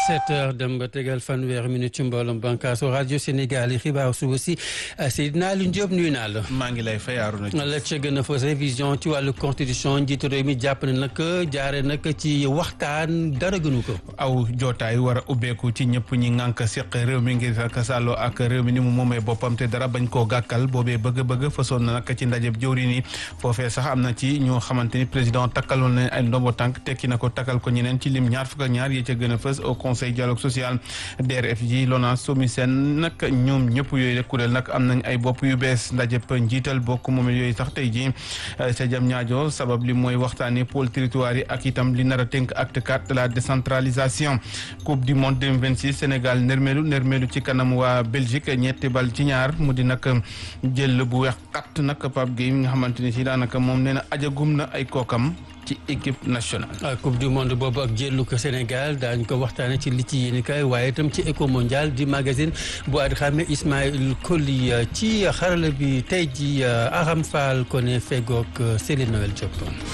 sept heures dem ba tegal fanweeri minute ci mbooloom bànqaasu rajo Sénégal yi xibaar suba si Seydina Aliou Diop nuyu naa la. maa ngi lay fay Arouna la ca gën a fës révision ci wàllu constitution njiitu réew mi jàpp ne nag jaare nag ci waxtaan dara gënu ko. aw jootaay war a ubbeeku ci ñëpp ñi ngànk seq réew mi ngir ak sàlloo ak réew mi ni mu moomee boppam te dara bañ koo gàkkal boobee bëgg-bëgg fasoon na nag ci ndajeb jëwriñ yi foofee sax am na ci ñoo xamante ni président takkaloon na ay ndombo tànk tekki na ko takkal ko ñeneen ci lim ñaar fukk ak ñaar yi ca gën a fës au conseil dialogue social DRFJ LONASE SOMISEN nag ñoom ñëpp yooyu rek kuréel nag am nañ ay bopp yu bees ndajeb njiital bokk moom yooyu sax tey jii ca jam ñaajo sabab li mooy waxtaanee pôle territoire yi ak itam li nar a tënk acte 4 de la décentralisation coupe du monde 2026 Sénégal nërmeelu nërmeelu ci kanam waa Belgique ñetti bal ci ñaar mu di nag jël bu weex kat nag Pape Gueye mi nga xamante ni si daanaka moom nee na ajagum na ay kookam ci équipe nationale. coupe du monde boobu ak jëlu ko Sénégal daañu ko waxtaanee ci li ci yéen kay waaye itam ci éco mondial di magazine bu ad xame Ismaël Koli ci xarala bi tey ji Aram Fall ko ne fegook Céline Noël Diop.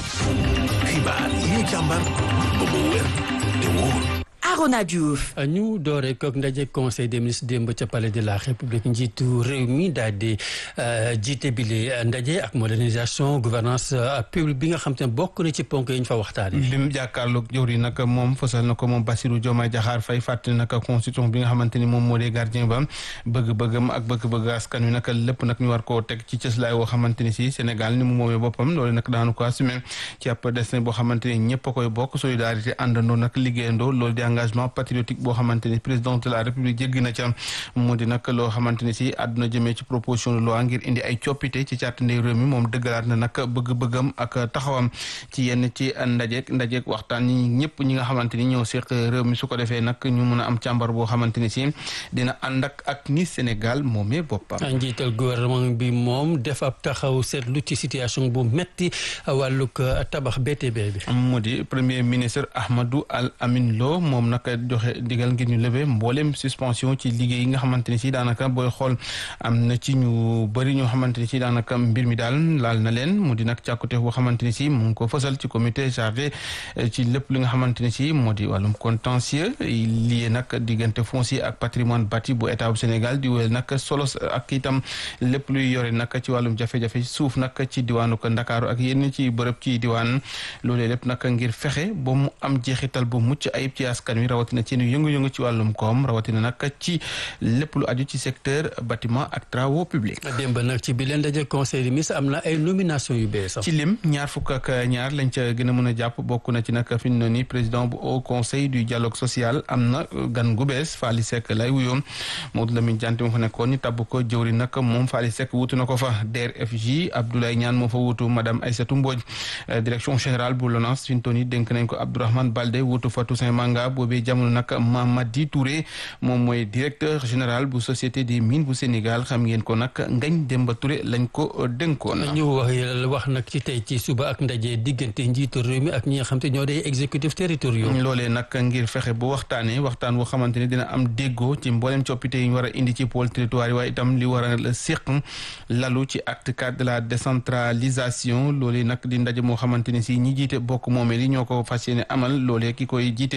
xibaar yi ñu càmbar ba mu wér te wóor. Arona Diouf. ñu doore kook ndaje conseil des ministres démb ca palais de la république njiitu réew mi daal di jiite bile ndaje ak modernisation gouvernance publique bi nga xam te ne bokk na ci ponk yi ñu fa waxtaanee. lim jàkkaarloog jëwri nag moom fësal na ko moom Bassirou Diomaye Diakhar Faye fàttali nag constitution bi nga xamante ni moom moo di gardien ba bëgg-bëggam ak bëgg-bëgg askan wi nag lépp nag ñu war koo teg ci cëslaay woo xamante ni si Sénégal ni mu moomee boppam loolu nag daanu ko assumé ci ab destin boo xamante ni ñëpp a koy bokk solidarité àndandoo nag liggéeyandoo loolu di engagement patriotique boo xamante ni président de la république jéggi na ca mu di nag loo xamante ni si àdduna jëmee ci proposition de loi ngir indi ay coppite ci càtt ndey réew mi moom dëggalaat na nag bëgg-bëggam ak taxawam ci yenn ci ndajeek ndajeek waxtaan ñi ñëpp ñi nga xamante ni ñoo seq réew mi su ko defee nag ñu mun a am càmbar boo xamante ni si dina ànd ak ak ni Sénégal moomee boppam. njiital gouvernement bi moom def ab taxaw seetlu ci situation bu metti wàllug tabax BTP bi. mu di premier ministre Ahmadou Al Amin Lo moom nag joxe digal ngir ñu lever mboolem suspension ci liggéey yi nga xamante ni si daanaka booy xool am na ci ñu bëri ñoo xamante ni si daanaka mbir mi daal laal na leen mu di nag càkkute boo xamante ni si mu ngi ko fësal ci comité chargé ci lépp li nga xamante ni si moo di wàllum contentieux lié nag diggante foncier ak patrimoine bâti bu état bu Sénégal di wéyal nag solo ak itam lépp luy yore nag ci wàllum jafe-jafe suuf nag ci diwaanu ko Ndakaaru ak yenn ci bërëb ci diwaan loolee lépp nag ngir fexe ba mu am jeexital bu mucc ayib ci askan wi rawatina ci yëngu-yëngu ci wàllum koom rawatina nag ci lépp lu aju ci secteur bâtiment ak travaux publics. démb nag ci bi leen daje conseil des ministres am na ay nomination yu bees ci lim ñaar fukk ak ñaar lañ ca gën a mën a jàpp bokk na ci nag fi mu ne nii président bu haut conseil du dialogue social am na gan gu bees Faly Seck lay wuyoon Maodo Lamine Diante moo fa nekkoon ñu tabb ko jëwri nag moom Faly Seck wutu na ko fa DRFJ Abdoulaye Niane moo fa wutu madame Aïssatou Mbodj direction générale bu LONASE fi mu toll nii dénk nañ ko Abdourahmane Baldé wutu fa Toussaint Manga boobee jamono nag Mamadi Touré moom mooy directeur général bu société des mines bu Sénégal xam ngeen ko nag Ngagne Demba Touré lañ ko dénkoon. ñu wax wax nag ci tey ci suba ak ndaje diggante njiitu réew mi ak ñi nga xam te ñoo day exécutif territoriaux. loolee nag ngir fexe bu waxtaanee waxtaan boo xamante ne dina am déggoo ci mboolem coppite yi ñu war a indi ci pôle territoire yi waaye itam li war a séq lalu ci acte 4 de la décentralisation loolee nag di ndaje moo xamante ne si ñi jiite bokk moomeel yi ñoo ko fas yéene amal loolee ki koy jiite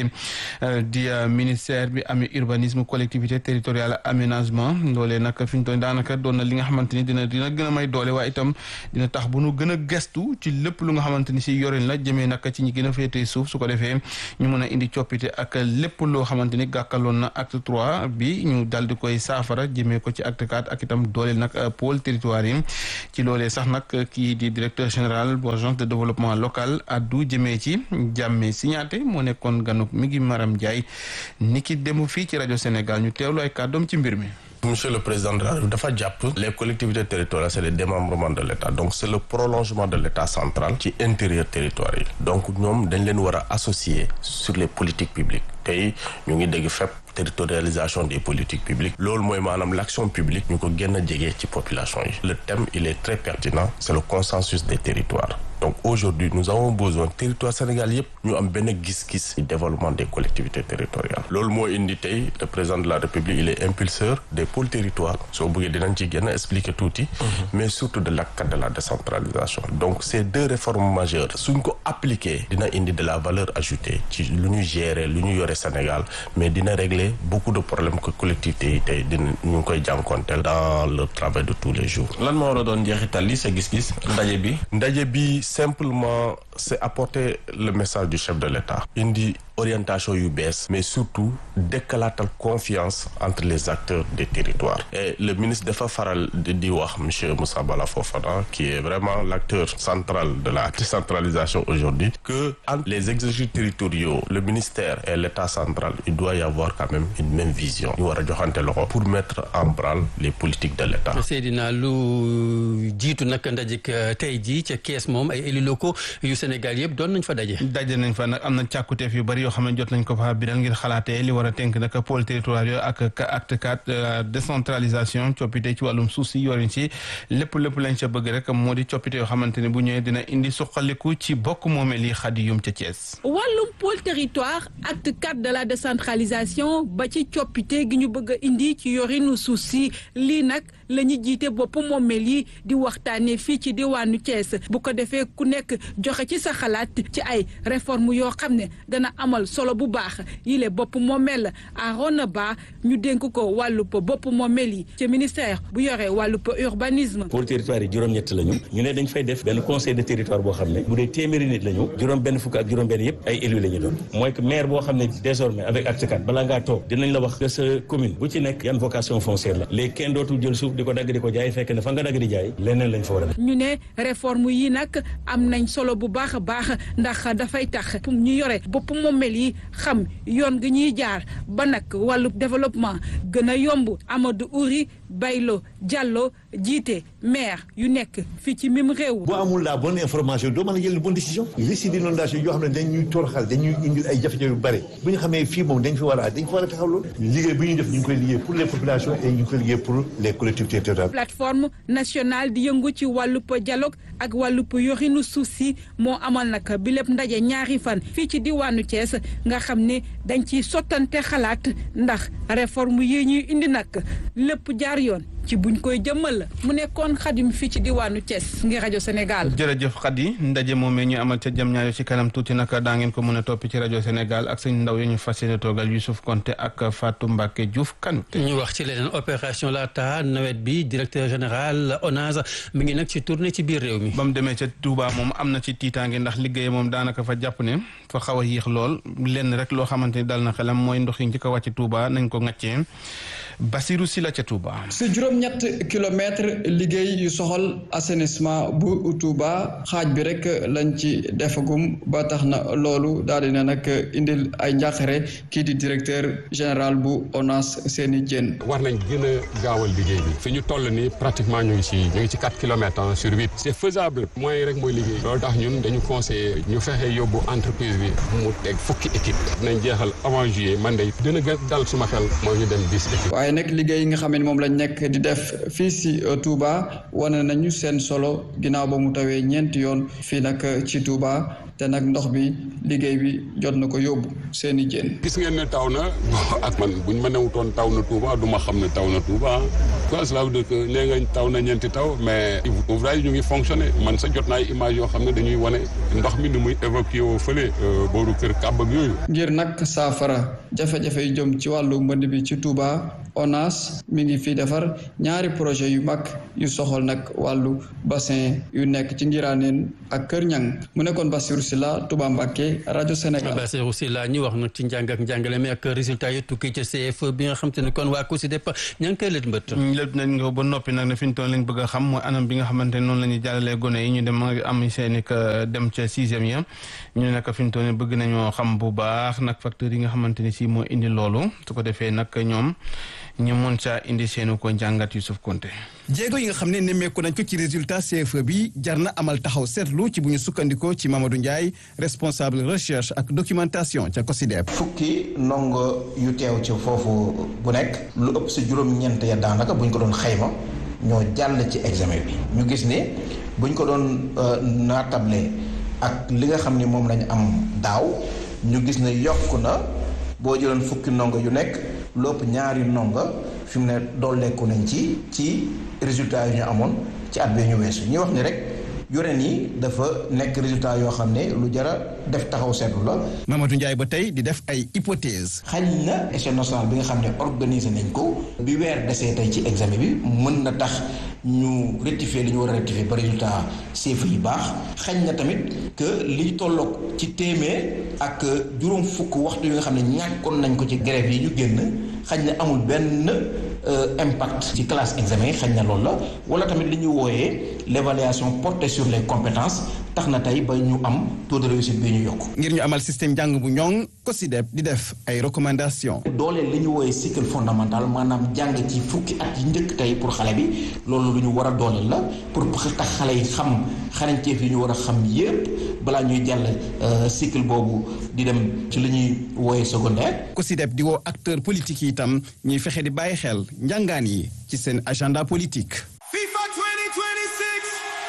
di ministère bi amee urbanisme collectivité territoriale aménagement loolee nag fi ñu toll daanaka doon na li nga xamante ni dina dina gën a may doole waaye itam dina tax bu nu gën a gestu ci lépp lu nga xamante ni si yorin la jëmee nag ci ñi gën a féetee suuf su ko defee ñu mën a indi coppite ak lépp loo xamante ni gàkkaloon na acte trois bi ñu dal di koy saafara jëmee ko ci acte quatre ak itam dooleel nag pôle territoire yi ci loolee sax nag kii di directeur général bu agence de développement local addu jëmee ci jàmme signaté moo nekkoon ganuk mi ngi Maram Ndiaye ni ki demu fii ci rajo Sénégal ñu teewlu ay kàddoom ci mbir mi Monsieur le Président de la République dafa jàpp les collectivités territoriales c'est le démembrement de l'État donc c'est le prolongement de l'État central ci intérieur territoire yi donc ñoom dañ leen war a associer sur les politiques publiques tey ñu ngi dégg fépp territorialisation des politiques publiques loolu mooy maanaam l'action publique ñu ko gën a jege ci population yi le thème il est très pertinent c'est le consensus des territoires donc aujourd'hui nous avons besoin territoire Sénégal yëpp ñu am benn gis-gis ci développement des collectivités territoriales loolu moo indi tey le président de la République il est impulseur des pôles territoires soo bëggee dinañ ci gën a expliquer tuuti mais surtout de l'acte de la décentralisation donc ces deux réformes majeures suñ ko appliquer dina indi de la valeur ajoutée ci lu ñu gérer lu ñu yore Sénégal mais dina régler beaucoup de problèmes que collectivités yi tey dina ñu ngi koy jànkonteel dans le travail de tous les jours lan moo war a doon njeexital li sa gis-gis ndaje bi ndaje bi simplement c'est apporter le message du chef de l'État indi orientation yu bees mais surtout décalatal confiance entre les acteurs des territoires et le ministre dafa faral di wax monsieur Moussa Bala Fofana qui est vraiment l'acteur central de la décentralisation aujourd'hui que entre les exécutifs territoriaux le ministère et l'État central il doit y avoir quand même une même vision ñu war a joxante loxo pour mettre en branle les politiques de l'État Seydina lu jiitu nag ndajik tey jii ca kees moom ay élus locaux yu Sénégal yëpp doon nañ fa daje daje nañ fa nag am na càkkuteef yu bari yoo xam ne jot nañ ko fa biral ngir xalaatee li war a tënk nag pôle territoire yooyu ak acte quatre décentralisation coppite ci wàllum suuf si yorin si lépp lépp lañ ca bëgg rek moo di coppite yoo xamante ne bu ñëwee dina indi suqaliku ci bokk moomeel yi xadi yum ca Thiès. wàllum pôle territoire acte quatre de la décentralisation ba ci coppite gi ñu bëgg a indi ci yorinu suuf si lii nag la ñu jiite bopp moomeel yi di waxtaanee fii ci diwaanu Thiès bu ko defee ku nekk joxe ci sa xalaat ci ay réforme yoo xam ne dana amal solo bu baax yile bopp moomeel Arona Ba ñu dénk ko wàllub bopp moomeel yi ci ministère bu yore wàllub urbanisme. pôle territoire yi juróom-ñett lañu ñu ne dañ fay def benn conseil de territoire boo xam ne bu dee téeméeri nit lañu juróom benn fukk ak juróom benn yëpp ay élus la ñu doon mooy que maire boo xam ne désormais avec acte quatre balaa ngaa toog dinañ la wax que sa commune bu ci nekk yan vocation foncière la léegi kenn dootul jël suuf di ko dagg di ko jaay fekk ne fa nga dagg di jaay leneen lañ fa war a def ñu ne réforme yi nag am nañ solo bu baax a baax ndax dafay tax ñu yore bopp moomeel yi xam yoon gi ñuy jaar ba nag wàllu développement gën a yomb Amadou Ouri Baylo Diallo jiite maire yu nekk fii ci même réew. boo amul la bonne information doo mën a jël une bonne décision. risque d'inondation yoo xam ne dañuy toroxal dañuy indil ay jafe-jafe yu bëri bu ñu xamee fii moom dañ fi war a dañ fi war a taxaw loolu. liggéey bi ñuy def ñu ngi koy liggéey pour les populations et ñu ngi koy liggéey pour les collectivités territoriales. plateforme nationale di yëngu ci wàllub dialogue ak wàllub yorinu suuf si moo amal nag bi lépp ndaje ñaari fan fii ci diwaanu Thiès nga xam ne dañ ciy sottante xalaat ndax réforme yi ñuy indi nag lépp jaar yoon ci buñ koy jëmmal mu nekkoon xadim fii ci diwaanu Thiès ngir rajo Sénégal. jërëjëf Khady ndaje moomee ñu amal ca jam ñaayo ci kanam tuuti nag daa ngeen ko mën a toppi ci rajo Sénégal ak sëñ ndaw yi ñu fas yéene toogal Youssouf Konté ak Fatou Mbacke Diouf Kanouté. ñu wax ci leneen opération laata nawet bi directeur général ONAS mi ngi nag ci tournée ci biir réew mi. ba mu demee ca Touba moom am na ci tiitaange ndax liggéey moom daanaka fa jàpp ne fa xaw a yéex lool lenn rek loo xamante ni dal na xelam mooy ndox yi njëkk a wàcc Touba nañ ko ŋàccee Basirou Sila ca Touba. si juróom-ñett kilomètre liggéey yu soxal assainissement bu Touba xaaj bi rek lañ ci defagum ba tax na loolu daal di ne nag indil ay njàqare kii di directeur général bu ONAS Seni Dieng. war nañ gën a gaawal liggéey bi fi ñu toll nii pratiquement ñu ngi ci ñu ngi ci quatre kilomètres sur huit c'est faisable moyen rek mooy liggéey loolu tax ñun dañu conseillé ñu fexe yóbbu entreprise bi mu teg fukki équipe dinañ jeexal avant juillet man de dina gën dal suma xel mooy ñu dem dix équipe waaye nag liggéey yi nga xam ne moom lañ nekk di def fii si Touba wane nañu seen solo ginnaaw ba mu tawee ñeenti yoon fii nag ci Touba te nag ndox bi liggéey bi jot na ko yóbbu seeni jën. gis ngeen ne taw na ak man buñ ma newutoon taw na Touba du ma xam ne taw na Touba quoi cela veut dire que nee nga taw na ñeenti taw mais ouvrage ñu ngi fonctionné man sa jot naa ay image yoo xam ne dañuy wane ndox mi ni muy évacué woo fële booru kër kàbb ak yooyu. ngir nag saafara jafe-jafe yu jëm ci wàllu mbënd bi ci Touba ONAS mi ngi fi defar ñaari projet yu mag yu soxal nag wàllu bassin yu nekk ci Ngiraaneen ak Kër Ñang mu nekkoon Bassirou Sylla Touba Mbacké rajo Sénégal. Bassirou Sylla ñu wax nag ci njàng ak njàngale mi ak résultat yi tukkee ci CFE bi nga xam te ne kon waa COSYDEP ña ngi koy lët mbët. lépp nañ ko ba noppi nag ne fi ñu toll lañ bëgg a xam mooy anam bi nga xamante ne noonu la ñuy jàllalee gone yi ñu dem am seeni dem ca sixième ya ñu nekk fi ñu toll bëgg nañoo xam bu baax nag facteurs yi nga xamante ne si moo indi loolu su ko defee nag ñoom ñu mën saa indi seenu ko njàngat Youssouf Konté jéego yi nga xam ne nemmeeku nañ ko ci résultat CFE bi jar na amal taxaw seetlu ci bu ñu sukkandikoo ci Mamadou Ndiaye responsable recherche ak documentation ca COSYDEP. fukki ndongo yu teew ci foofu bu nekk lu ëpp si juróom-ñeent ya daanaka bu ñu ko doon xayma ñoo jàll ci examen bi ñu gis ne buñ ko doon naatable ak li nga xam ni moom lañu am daaw ñu gis ne yokk na boo jëloon fukki ndongo yu nekk lopp ñaari ndongo fi mu ne dolleeku nañ ci ci résultat yi ñu amoon ci at bi ñu weesu ñuy wax ni rek yoreen yi dafa nekk résultat yoo xam ne lu jara def taxaw seetlu la. Mamadou Ndiaye ba tey di def ay hypothèse xañ na échelle nationale bi nga xam ne organisé nañ ko bi weer desee tey ci examen bi mën na tax ñu rectifier li ñu war a rectifier ba résultat CFEE yi baax xañ na tamit que liy tolloog ci téeméer ak juróom fukk waxtu yi nga xam ne ñàkkoon nañ ko ci grève yi ñu génn xañ na amul benn impact ci classe examen yi xañ na loolu la wala tamit li ñu wooyee l'évaluation portée sur les compétences tax na tey ba ñu am taux de réussite bi ñu yokk. ngir ñu amal système njàng bu ñoŋ COSYDEP di def ay recommandations. dooleel li ñu wooyee cycle fondamental maanaam jàng ci fukki at yi njëkk tey pour xale bi loolu lu ñu war a dooleel la pour tax xale yi xam xarañteef yi ñu war a xam yépp balaa ñuy jàll cycle boobu di dem ci li ñuy wooyee secondaire. COSYDEP di woo acteurs politiques yi itam ñuy fexe di bàyyi xel njàngaan yi ci seen agenda politique. FIFA 2026.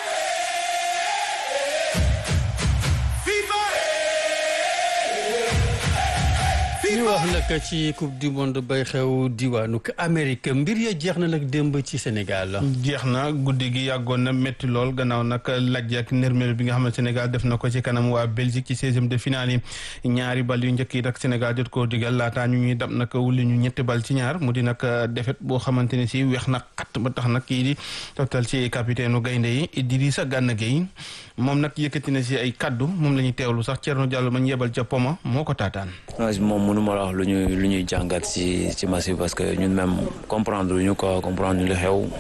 ñu wax nag ci coupe du monde bay xew diwaanu Amérique mbir ya jeex na nag démb ci Sénégal. jeex na guddi gi yàggoon na métti lool gannaaw nag lajj ak nërmeel bi nga xam ne Sénégal def na ko ci kanam waa Belgique ci seizième de finale yi ñaari bal yu njëkk yi nag Sénégal jot koo digal laataa ñu ñuy dab nag wulli ñu ñetti bal ci ñaar mu di nag defet boo xamante ne si weex na xat ba tax nag kii di toftal ci capitaine u gaynde yi Idrissa Gana Gueye moom nag yëkkati na si ay kaddu moom la ñuy teewlu sax Thierno Diallo ma ñu yebal ca Poma moo ko taataan. mënuma la wax lu ñuy lu ñuy jàngat ci ci match bi parce que ñun même comprendre ñu quoi comprendre ñu lu xew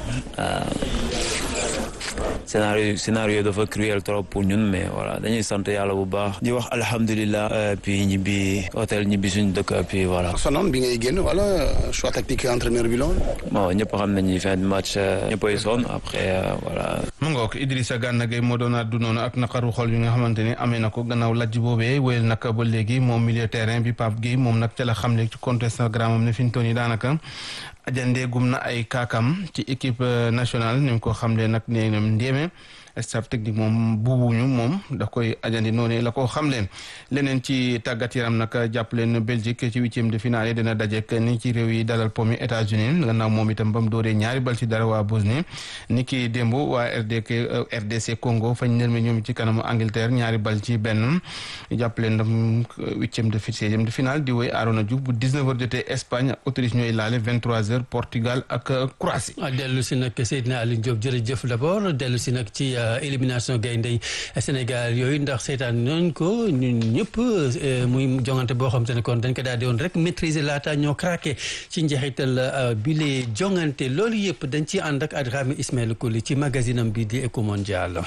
scénario scénario dafa cruel trop pour ñun mais voilà dañuy sant yàlla bu baax di wax alhamdulilah puis ñibbi hôtel ñibbi suñu dëkk puis voilà. sonoon bi ngay génn wala choix tactique entraîneur bi lool. bon ñëpp xam nañu fin de match ñëppay sonn après voilà. mu ngoog Idrissa Gana Gueye moo doon addu noonu ak naqaru xol yi nga xamante ni amee na ko gannaaw lajj boobee wéyal nag ba léegi moom milieu terrain bi Pape Gueye moom nag ca la xam ne ci compte Instagram am ne fi ñu toll nii daanaka ajandee gum na ay kaakam ci équipe nationale ni mu ko xam ne nag nee na ndéeme staff technique moom buubuñu moom da koy ajandi noonu la ko xam leen leneen ci tàggat yaram nag jàpp leen Belgique ci huitième de finale dina dajek ni ci réew yi dalal pomi États-Unis gannaaw moom itam ba mu dooree ñaari bal ci dara waa Bosnie ni ki démb waa RDC RDC Congo fañ nërme ñoom ci kanamu Angleterre ñaari bal ci benn jàpp leen ndam huitième de seizième de finale di woy Arona Diouf bu 19 heures jotee Espagne ak Autriche ñooy laale 23 heures Portugal ak Croatie. dellu si nag Seydina Aliou Diop jërëjëf d'abord dellu si nag ci. élimination gayndey Sénégal yooyu ndax seetaan noonu ko ñun ñëpp muy jongante boo xam te ne kon dañ ko daal di woon rek maîtriser laata ñoo craqué ci njeexital bi lee jongante loolu yëpp dañ ci ànd ak Adrame Ismaël Koli ci magazine am bi di Eco Mondial.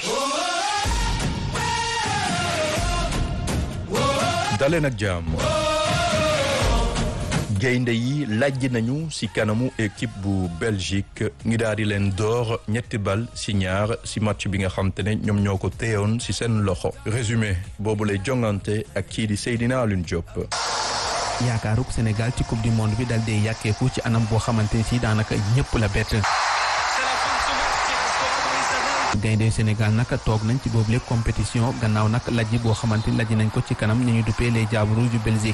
daleen ak jàmm gaynde yi lajj nañu ci kanamu équipe bu Belgique ngi daal di leen door ñetti bal ci ñaar ci match bi nga xam te ne ñoom ñoo ko téyoon ci seen loxo résumé boobu lay jongante ak kii di Seydina Alioune Diop. yaakaaruk Sénégal ci coupe du monde bi dal dee yàkkeeku ci anam boo xamante ne ci daanaka ñëpp la bett. gaynde Sénégal nag toog nañ ci boobule compétition gannaaw nag lajj boo xamante ni lajj nañ ko ci kanam ñu ñu duppee les Diables rouges du Belgique.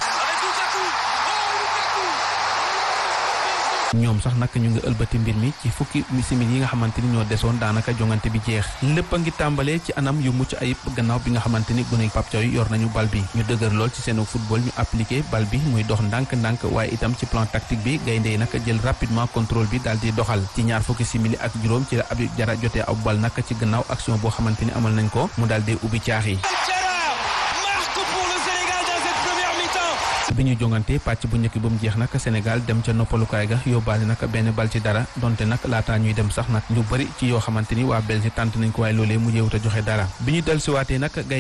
ñoom sax nag ñu ngi ëlbati mbir mi ci fukki simili yi nga xamante ni ñoo desoon daanaka jongante bi jeex lépp a ngi tàmbalee ci anam yu mucc ayib gannaaw bi nga xamante ni gune Pape Thiaw yor nañu bal bi ñu dëgër lool ci seenu football ñu appliqué bal bi muy dox ndànk-ndànk waaye itam ci plan tactique bi gaynde yi nag jël rapidement contrôle bi daal di doxal ci ñaar fukki simili ak juróom ci la Habib Diarra jotee ab bal nag ci gannaaw action boo xamante ni amal nañ ko mu daal di ubbi caax yi bi ñu jongante pàcc bu njëkk ba mu jeex nag Sénégal dem ca noppalukaay ga yóbbaale nag benn bal ci dara donte nag laataa ñuy dem sax nag lu bëri ci yoo xamante ni waa Belgique tànt nañ ko waaye loolee mujjeewut a joxe dara bi ñu dellusiwaatee nag